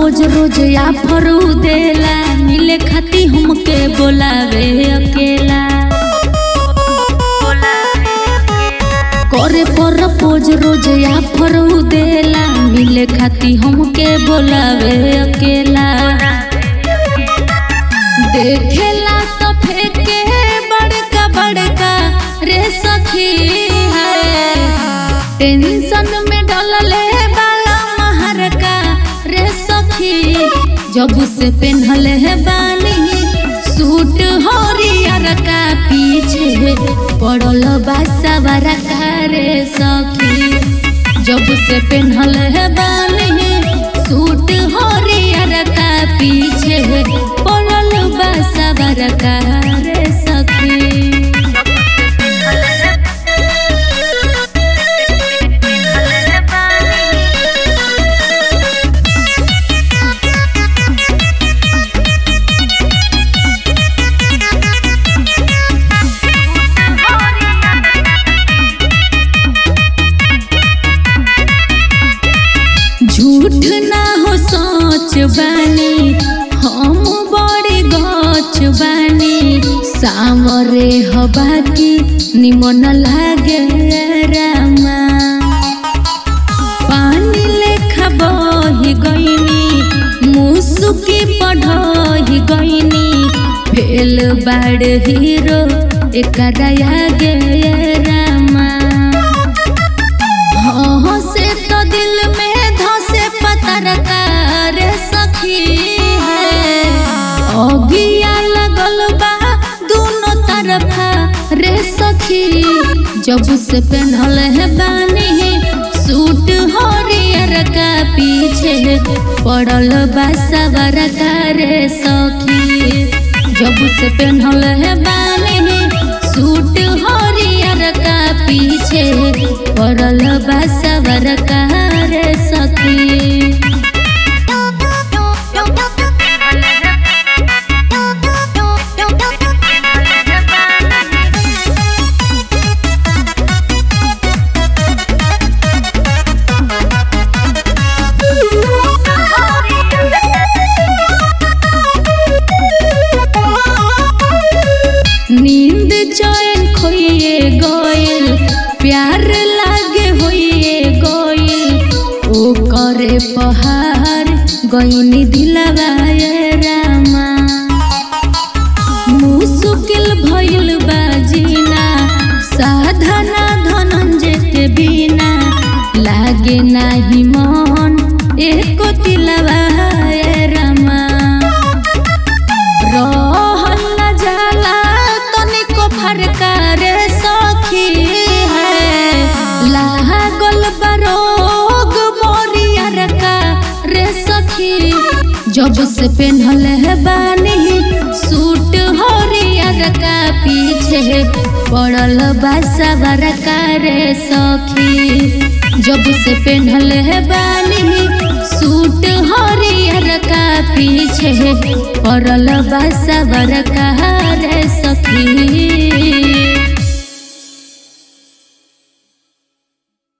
रोज रोज offer देला मिले खाती हमके बोलावे अकेला करे पर पोज रोज आफर देला मिले खाती हमके बोलावे अकेला देखेला तो फेंके बड़का बड़का रे सखी है टेंशन में डलले बाला महरका रे सखी जब से पेन्हले है बानी सूट हरियर का पीछे पड़ल बासावारा का रे सखी जब से पेन्हल है बानी सूट हरियर का पीछे पड़ल बासावारा का रे सखी झूठ ना हो सोच बानी हम बड़े गच बानी सामरे हवा की निमन लागे रामा पानी लेखा बही गईनी मुसुकी पढ़ही गईनी फेल बाड़ हीरो एकरा आगे रामा हाँ से तो दिल में धसे पतरका रे सखी है अगिया लगल बा दोनों तरफा रे सखी जब से पहनल है बानी सूट हरियर का पीछे पड़ल बा सवर का रे सखी जब से पहनल है बानी सूट हरियर का पीछे पड़ल बा सवर का रे सखी नींद चैन खोइए गइल प्यार लागे होइए गइल ओ करे पहाड़ गइनी दिलवा ए रामा मुश्किल भइल बाजीना साधना धनंजय के बिना लागे नाही मन एको दिलवा ए रामा रहल न जाला तनिको फरका रे सखी है लागल बरोग मोरियर का रे सखी जब से पेन्हल है बानी सूट हरियर का पीछे पड़ल बासवर का रे सखी जब से पेन्हल है बानी सूट हरियर का पीछे पड़ल बासवर का रे सखी